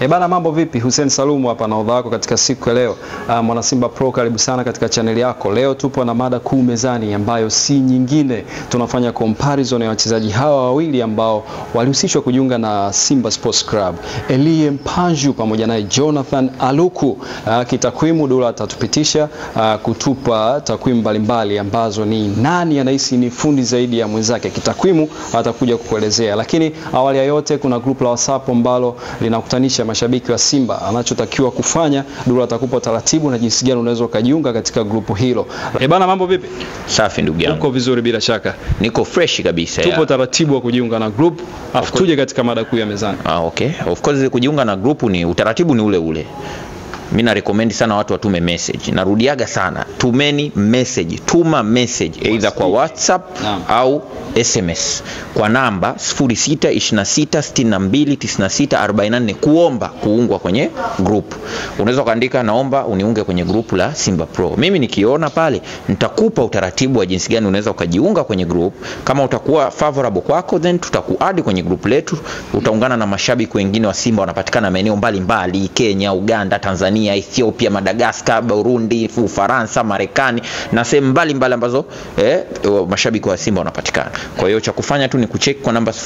E bana, mambo vipi? Hussein Salumu hapa na wako katika siku ya leo. Uh, Mwana Simba Pro, karibu sana katika chaneli yako. Leo tupo na mada kuu mezani ambayo si nyingine, tunafanya comparison ya wachezaji hawa wawili ambao walihusishwa kujiunga na Simba Sports Club, Elie Mpanju pamoja naye Jonathan Aluku. Uh, kitakwimu Dula atatupitisha uh, kutupa takwimu mbalimbali ambazo ni nani anahisi ni fundi zaidi ya mwenzake. Kitakwimu atakuja kukuelezea, lakini awali ya yote kuna group la WhatsApp ambalo linakutanisha mashabiki wa Simba. Anachotakiwa kufanya Dula atakupa taratibu na jinsi gani unaweza ukajiunga katika grupu hilo. Eh bana, mambo vipi? Safi ndugu yangu, Uko vizuri bila shaka. niko fresh kabisa Tupo ya. taratibu wa kujiunga na group, afu tuje katika mada kuu ya mezani. Ah, okay. Of course kujiunga na grupu ni utaratibu ni ule ule. Mi na recommend sana watu watume message. Narudiaga sana, tumeni message, tuma message either kwa WhatsApp Naam. au SMS kwa namba 0626629644 kuomba kuungwa kwenye group. Unaweza ukaandika naomba uniunge kwenye group la Simba Pro. Mimi nikiona pale nitakupa utaratibu wa jinsi gani unaweza ukajiunga kwenye group. Kama utakuwa favorable kwako, then tutakuadi kwenye group letu. Utaungana na mashabiki wengine wa Simba wanapatikana maeneo mbalimbali, Kenya, Uganda, Tanzania, Ethiopia, Madagascar, Burundi, Ufaransa, Marekani na sehemu mbalimbali ambazo eh, mashabiki wa Simba wanapatikana. Kwa hiyo cha kufanya tu ni kucheck kwa namba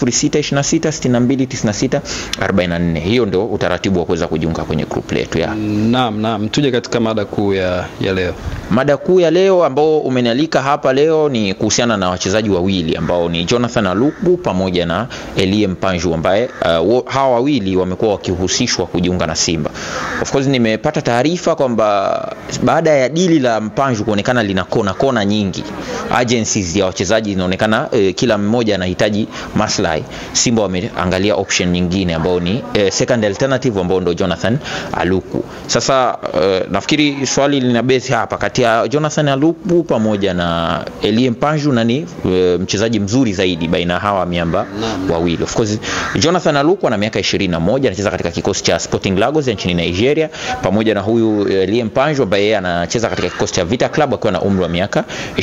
0626629644. Hiyo ndio utaratibu wa kuweza kujiunga kwenye group letu ya. Naam, naam, tuje katika mada kuu ya, ya leo. Mada kuu ya leo ambao umenialika hapa leo ni kuhusiana na wachezaji wawili ambao ni Jonathan Aluku pamoja na Elie Mpanju ambaye uh, wo- hawa wawili wamekuwa wakihusishwa kujiunga na Simba. Of course nimepata taarifa kwamba baada ya dili la Mpanju kuonekana lina kona kona nyingi, agencies ya wachezaji zinaonekana eh, kila mmoja anahitaji maslahi. Simba wameangalia option nyingine ambao ni eh, second alternative ambao ndo Jonathan Aluku. Sasa eh, nafikiri swali lina base hapa kati ya Jonathan Aluku pamoja na Elie Mpanju nani eh, mchezaji mzuri zaidi baina ya hawa miamba wawili. Of course Jonathan Aluku ana miaka 21 anacheza katika kikosi cha Sporting Lagos ya nchini Nigeria pamoja na huyu eh, Elie Mpanju ambaye yeye anacheza katika kikosi cha Vita Club akiwa na umri wa miaka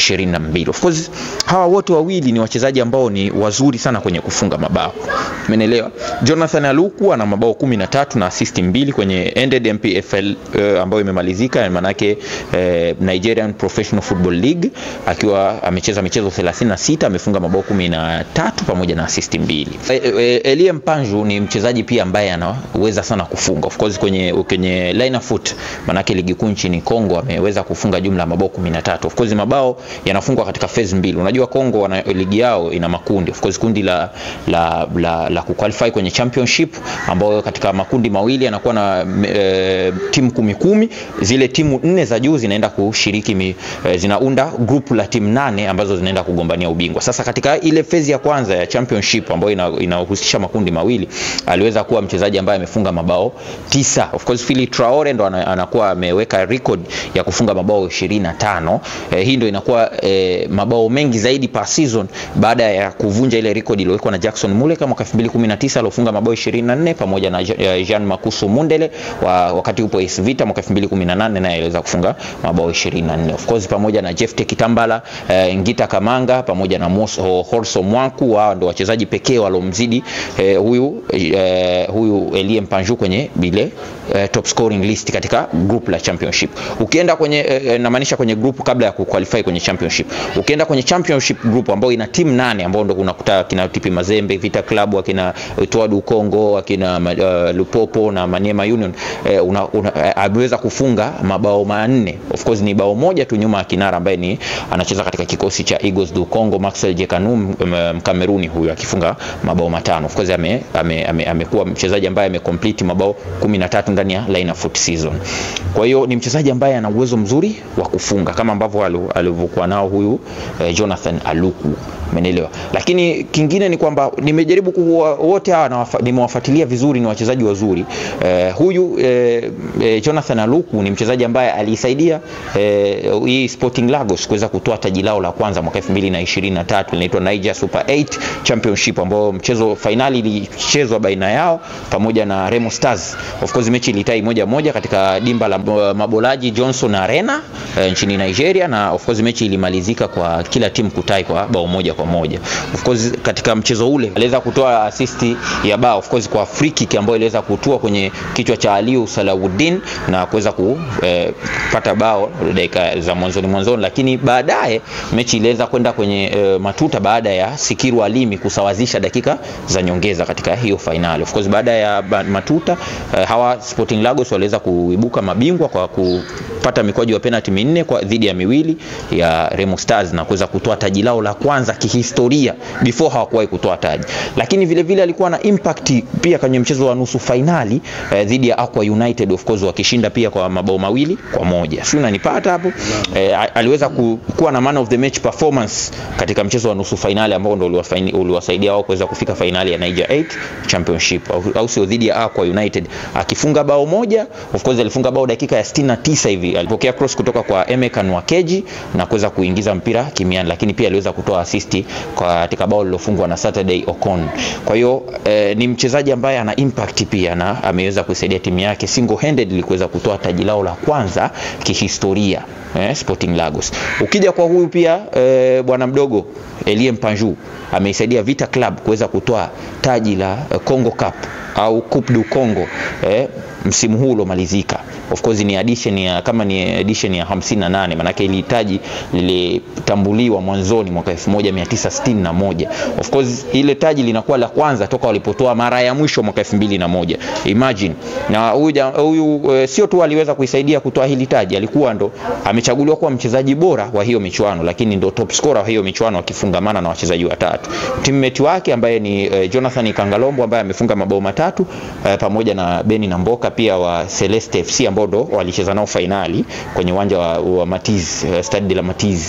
22. Of course hawa wote wawili ni wachezaji ambao ni wazuri sana kwenye kufunga mabao. Umeelewa? Jonathan Aluku ana mabao 13 na assist mbili kwenye ended MPFL eh, ambayo imemalizika maana yake eh, Nigerian Professional Football League akiwa amecheza michezo 36 amefunga mabao 13 pamoja na assist mbili. Eh, eh, Elie Mpanju ni mchezaji pia ambaye anaweza sana kufunga. Of course kwenye kwenye line of foot maana yake ligi kuu nchini Kongo ameweza kufunga jumla ya mabao 13. Of course mabao yanafungwa katika phase mbili. Unajua Kongo wana ligi yao ina makundi. Of course kundi la la la, la kuqualify kwenye championship ambayo katika makundi mawili yanakuwa na e, timu kumi kumi. Zile timu nne za juu zinaenda kushiriki mi, e, zinaunda group la timu nane ambazo zinaenda kugombania ubingwa. Sasa katika ile phase ya kwanza ya championship ambayo ina- inahusisha makundi mawili aliweza kuwa mchezaji ambaye amefunga mabao tisa. Of course Phili Traore ndo ana- anakuwa ameweka record ya kufunga mabao 25. Eh, hii ndo inakuwa eh, mabao mengi zaidi per season baada ya kuvunja ile record iliyowekwa na Jackson Muleka mwaka 2019 aliofunga mabao 24 pamoja na Ja- eh, Jean Makusu Mundele wa, wakati upo AS Vita mwaka 2018 naye aliweza kufunga mabao 24. Of course pamoja na Jefte Kitambala, eh, Ngita Kamanga pamoja na Mos, Ho- Horso Mwanku wao ndo wachezaji pekee waliomzidi eh, huyu eh, huyu Elie Mpanju kwenye bile eh, top scoring list katika group la championship. Ukienda kwenye eh, namaanisha kwenye group kabla ya kuqualify kwenye championship. Ukienda kwenye championship group ambayo ina timu nane ambao ndo unakuta kina TP Mazembe, Vita Club, akina Toadu Congo, akina uh, Lupopo na Maniema Union eh, una, una, eh, ameweza kufunga mabao manne. Of course ni bao moja tu nyuma ya kinara ambaye ni anacheza katika kikosi cha Eagles du Congo Maxwell Jekanu Mkameruni huyu akifunga mabao matano. Of course ame, ame, ame, amekuwa mchezaji ambaye amecomplete mabao 13 ndani ya line of foot season. Kwa hiyo ni mchezaji ambaye ana uwezo mzuri wa kufunga kama ambavyo alu- alivyokuwa nao huyu eh, Jonathan Aluku. Umeelewa? Lakini kingine ni kwamba nimejaribu kuwa wote hawa nawafa- nimewafuatilia vizuri, ni wachezaji wazuri. Eh, huyu eh, eh, Jonathan Aluku ni mchezaji ambaye alisaidia eh, hii Sporting Lagos kuweza kutoa taji lao la kwanza mwaka 2023 linaitwa Niger Super 8 Championship ambao mchezo fainali ilichezwa baina yao pamoja na Remo Stars. Of course mechi ilitai moja moja katika dimba la uh, Mabolaji Johnson Arena uh, nchini Nigeria, na of course mechi ilimalizika kwa kila timu kutai kwa bao moja kwa moja. Of course katika mchezo ule aliweza kutoa assist ya bao of course kwa free kick ambayo iliweza kutua kwenye kichwa cha Aliou Salawuddin na kuweza kupata eh, bao dakika za mwanzoni mwanzoni, lakini baadaye mechi iliweza kwenda kwenye eh, matuta baada ya Sikiru Alimi kusawazisha dakika za nyongeza katika hiyo fainali. Of course baada ya matuta eh, hawa Sporting Lagos waliweza kuibuka mabingwa kwa kupata mikwaju ya penalty minne kwa dhidi ya miwili ya Remo Stars na kuweza kutoa taji lao la kwanza kihistoria before hawakuwahi kutoa taji, lakini vile vile alikuwa na impact pia kwenye mchezo wa nusu fainali eh, dhidi ya Aqua United of course wakishinda pia kwa mabao mawili kwa moja. Sio unanipata hapo? Eh, aliweza ku, kuwa na man of the match performance katika mchezo wa nusu fainali ambao ndio uliwasaidia wao kuweza kufika fainali ya Niger 8 Championship au, au sio dhidi ya Aqua United akifunga bao moja. Of course alifunga bao dakika ya 69 hivi, alipokea cross kutoka kwa Emekan Wakeji na kuweza kuingiza mpira kimiani, lakini pia aliweza kutoa assist katika bao lilofungwa na Saturday Ocon. Kwa hiyo eh, ni mchezaji ambaye ana impact pia na ameweza kuisaidia timu yake single handedly kuweza kutoa taji lao la kwanza kihistoria eh, Sporting Lagos. Ukija kwa huyu pia eh, bwana mdogo Elie Mpanju ameisaidia Vita Club kuweza kutoa taji la eh, Congo Cup au Coupe du Congo eh, msimu huu uliomalizika. Of course ni addition ya kama ni edition ya 58 manake ili taji lilitambuliwa mwanzoni mwaka 1961. Of course ile taji linakuwa la kwanza toka walipotoa mara ya mwisho mwaka 2001. Imagine. Na huyu huyu e, sio tu aliweza kuisaidia kutoa hili taji, alikuwa ndo amechaguliwa kuwa mchezaji bora wa hiyo michuano, lakini ndo top scorer wa hiyo michuano akifungamana na wachezaji watatu. Teammate wake ambaye ni e, Jonathan Kangalombo ambaye amefunga mabao matatu e, pamoja na Beni Namboka pia wa Celeste FC ambao ndo walicheza nao fainali kwenye uwanja wa, wa Matiz uh, Stade de la Matiz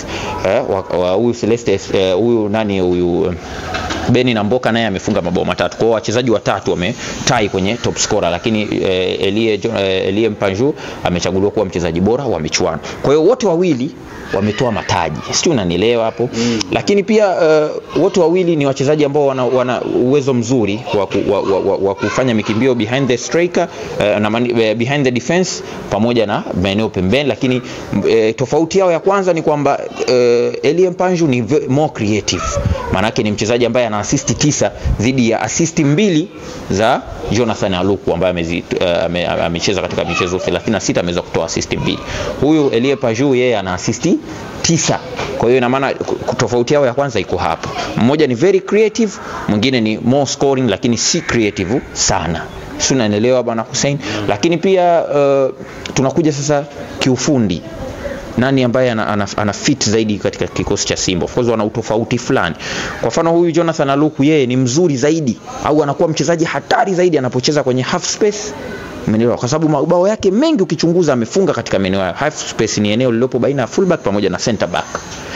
huyu uh, Celeste huyu uh, nani huyu uh, Beni na Mboka naye amefunga mabao matatu. Kwa hiyo wachezaji watatu wametai kwenye top scorer, lakini eh, Elie, eh, Elie Mpanju amechaguliwa kuwa mchezaji bora wa michuano. Kwa hiyo wote wawili wametoa mataji, sijui unanielewa hapo mm. Lakini pia uh, wote wawili ni wachezaji ambao wana, wana uwezo mzuri wa, ku, wa, wa, wa, wa kufanya mikimbio behind the striker uh, na mani, uh, behind the defense pamoja na maeneo pembeni, lakini uh, tofauti yao ya kwanza ni kwamba uh, Elie Mpanju ni more creative, maanake ni mchezaji ambaye ana assist tisa dhidi ya assist mbili za Jonathan Aluku ambaye amecheza uh, katika michezo 36 ameweza kutoa assist mbili. Huyu Elie Mpanju yeye ana assist tisa. Kwa hiyo ina maana tofauti yao ya kwanza iko hapo. Mmoja ni very creative, mwingine ni more scoring, lakini si creative sana. Si unaelewa bwana Hussein? Lakini pia uh, tunakuja sasa kiufundi nani ambaye ana, ana, ana fit zaidi katika kikosi cha Simba. Of course wana utofauti fulani. Kwa mfano huyu Jonathan Aluku yeye ni mzuri zaidi au anakuwa mchezaji hatari zaidi anapocheza kwenye half space Umeelewa? Kwa sababu mabao yake mengi ukichunguza amefunga katika maeneo hayo. Half space ni eneo lililopo baina ya fullback pamoja na center back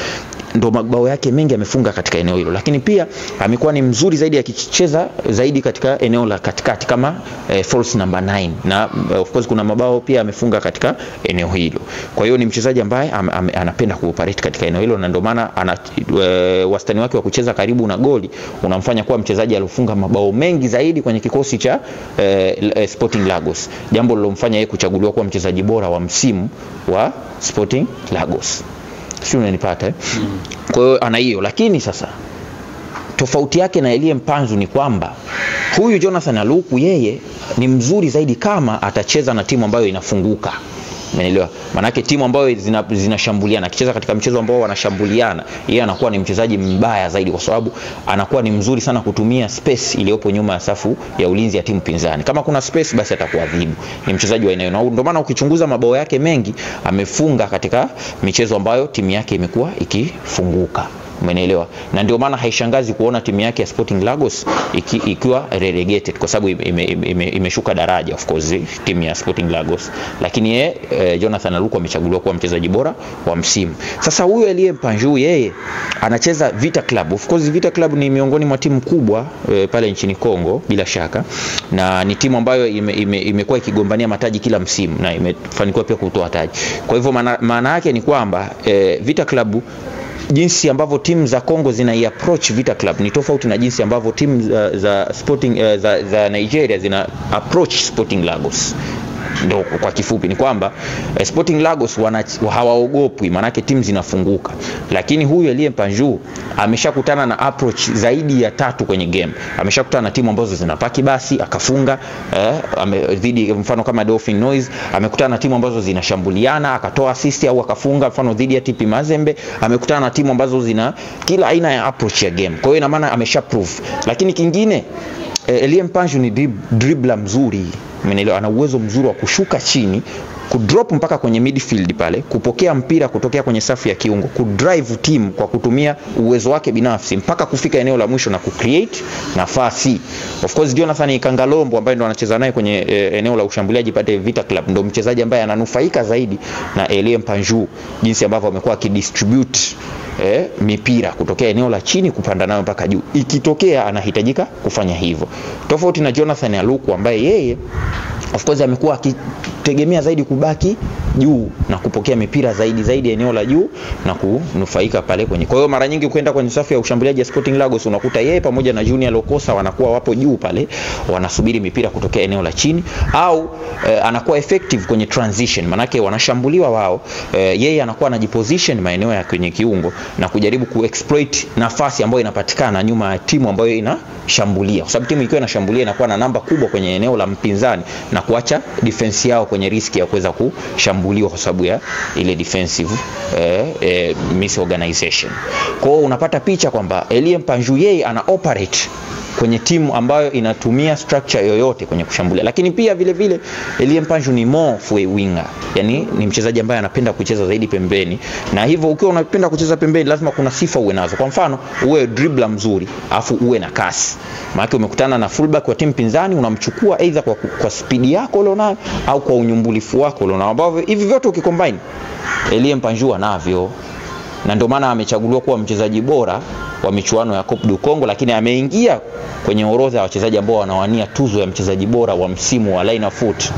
ndo mabao yake mengi amefunga katika eneo hilo, lakini pia amekuwa ni mzuri zaidi akicheza zaidi katika eneo la katikati kama eh, false number 9 na of course kuna mabao pia amefunga katika eneo hilo. Kwa hiyo ni mchezaji ambaye am, am, anapenda kuoperate katika eneo hilo na ndio maana ana e, wastani wake wa kucheza karibu na goli unamfanya kuwa mchezaji aliofunga mabao mengi zaidi kwenye kikosi cha e, Sporting Lagos, jambo lilomfanya yeye kuchaguliwa kuwa mchezaji bora wa msimu wa Sporting Lagos si unanipata eh? mm. Kwa hiyo ana hiyo, lakini sasa tofauti yake na Elie Mpanzu ni kwamba huyu Jonathan Aluku yeye ni mzuri zaidi kama atacheza na timu ambayo inafunguka. Umeelewa? Maanake timu ambayo zinashambuliana, zina akicheza katika mchezo ambao wanashambuliana, yeye anakuwa ni mchezaji mbaya zaidi, kwa sababu anakuwa ni mzuri sana kutumia space iliyopo nyuma ya safu ya ulinzi ya timu pinzani. Kama kuna space, basi atakuadhibu. Ni mchezaji wa eneo, na ndio maana ukichunguza mabao yake mengi amefunga katika michezo ambayo timu yake imekuwa ikifunguka. Umenielewa? Na ndio maana haishangazi kuona timu yake ya Sporting Lagos iki, ikiwa relegated kwa sababu imeshuka ime, ime, ime daraja of course timu ya Sporting Lagos, lakini ye, eh, Jonathan Aluku amechaguliwa kuwa mchezaji bora wa msimu. Sasa huyu Elie Mpanju yeye anacheza Vita Club. Of course Vita Club ni miongoni mwa timu kubwa eh, pale nchini Kongo bila shaka, na ni timu ambayo imekuwa ime, ime ikigombania mataji kila msimu na imefanikiwa pia kutoa taji. Kwa hivyo maana yake ni kwamba eh, Vita Club jinsi ambavyo timu za Kongo zina approach Vita Club ni tofauti na jinsi ambavyo timu za, za Sporting uh, za, za Nigeria zina approach Sporting Lagos. ndo kwa kifupi ni kwamba eh, Sporting Lagos wana, hawaogopwi maanake timu zinafunguka, lakini huyu Elie Mpanju ameshakutana na approach zaidi ya tatu kwenye game. Ameshakutana na timu ambazo zinapaki basi akafunga eh, ame, dhidi mfano kama Dolphin Noise, amekutana na timu ambazo zinashambuliana akatoa assist au akafunga, mfano dhidi ya TP Mazembe. Amekutana na timu ambazo zina kila aina ya approach ya game, kwa hiyo ina maana amesha prove. Lakini kingine eh, Elie Mpanju ni drib, dribbler mzuri Umeelewa? Ana uwezo mzuri wa kushuka chini kudrop mpaka kwenye midfield pale, kupokea mpira kutokea kwenye safu ya kiungo, kudrive team kwa kutumia uwezo wake binafsi mpaka kufika eneo la mwisho na kucreate nafasi. Of course Jonathan Kangalombo ambaye ndo anacheza naye kwenye e, eneo la ushambuliaji pale Vita Club ndo mchezaji ambaye ananufaika zaidi na Elie Mpanju, jinsi ambavyo amekuwa akidistribute eh, mipira kutokea eneo la chini kupanda nayo mpaka juu. Ikitokea anahitajika kufanya hivyo, tofauti na Jonathan Aluku ambaye yeye of course amekuwa akitegemea zaidi kubaki juu na kupokea mipira zaidi zaidi eneo la juu na kunufaika pale kwenye. Kwa hiyo mara nyingi ukienda kwenye safu ya ushambuliaji ya Sporting Lagos unakuta yeye pamoja na Junior Lokosa wanakuwa wapo juu pale wanasubiri mipira kutokea eneo la chini au eh, anakuwa effective kwenye transition, manake wanashambuliwa wao, eh, yeye anakuwa anajiposition maeneo ya kwenye kiungo na kujaribu kuexploit nafasi ambayo inapatikana nyuma ya timu ambayo inashambulia, kwa sababu timu ikiwa inashambulia inakuwa na namba kubwa kwenye eneo la mpinzani na kuacha defense yao kwenye riski ya kuweza kushambuliwa kwa sababu ya ile defensive eh, eh, misorganization. Kwa hiyo unapata picha kwamba Elie Mpanju yeye ana operate kwenye timu ambayo inatumia structure yoyote kwenye kushambulia, lakini pia vile vile Elie Mpanju ni more of a winger, yani ni mchezaji ambaye anapenda kucheza zaidi pembeni, na hivyo ukiwa unapenda kucheza pembeni lazima kuna sifa uwe nazo. Kwa mfano uwe dribbler mzuri afu uwe na kasi, maana umekutana na fullback wa timu pinzani, unamchukua either kwa, kwa spidi yako ulionayo au kwa unyumbulifu wako ulionao, ambavyo hivi vyote ukicombine Elie Mpanju anavyo na ndio maana amechaguliwa kuwa mchezaji bora wa michuano ya Coupe du Congo, lakini ameingia kwenye orodha ya wachezaji ambao wanawania tuzo ya mchezaji bora wa msimu wa Line Foot.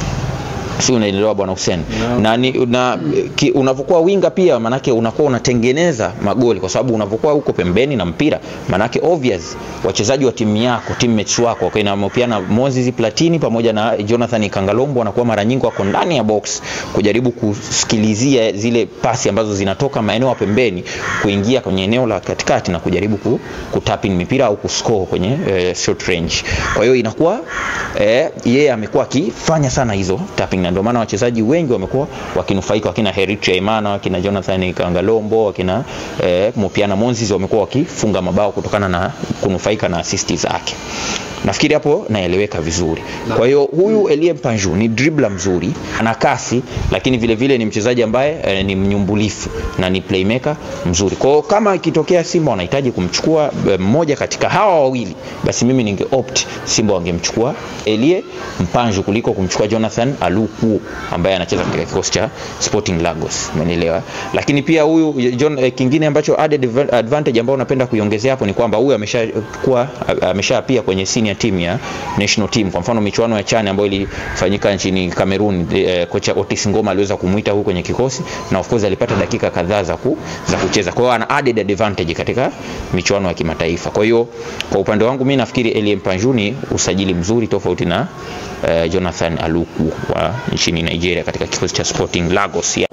Si unaelewa bwana Hussein? No. Na, ni, na ki, unavyokuwa winga pia manake unakuwa unatengeneza magoli kwa sababu unavyokuwa huko pembeni na mpira manake obvious wachezaji wa timu yako teammates wako okay, na pia na Moses Platini pamoja na Jonathan Kangalombo wanakuwa mara nyingi wako ndani ya box kujaribu kusikilizia zile pasi ambazo zinatoka maeneo ya pembeni kuingia kwenye eneo la katikati na kujaribu ku, kutapin mipira au kuscore kwenye eh, short range. Kwa hiyo inakuwa eh, yeye amekuwa akifanya sana hizo tapping na ndio maana wachezaji wengi wamekuwa wakinufaika, wakina Heritria Imana, wakina Jonathan Kangalombo, wakina eh, Mopiana Moses wamekuwa wakifunga mabao kutokana na kunufaika na assist zake. Nafikiri hapo naeleweka vizuri. Kwa hiyo huyu Elie Mpanju ni dribbler mzuri, ana kasi, lakini vile vile ni mchezaji ambaye eh, ni mnyumbulifu na ni playmaker mzuri. Kwa hiyo kama ikitokea Simba wanahitaji kumchukua eh, mmoja katika hawa wawili, basi mimi ninge opt Simba wangemchukua Elie Mpanju kuliko kumchukua Jonathan Aluku ambaye anacheza katika kikosi cha Sporting Lagos, umenielewa? Lakini pia huyu John, eh, kingine ambacho added advantage ambao napenda kuiongezea hapo ni kwamba huyu ameshakuwa amesha pia kwenye senior team ya national team. Kwa mfano michuano ya CHAN ambayo ilifanyika nchini Cameroon, eh, kocha Otis Ngoma aliweza kumuita huyu kwenye kikosi na of course alipata dakika kadhaa za, ku, za kucheza. Kwa hiyo ana added advantage katika michuano ya kimataifa. Kwa hiyo kwa upande wangu mimi nafikiri Elie Mpanju ni usajili mzuri tofauti na eh, Jonathan Aluku wa nchini Nigeria katika kikosi cha Sporting Lagos ya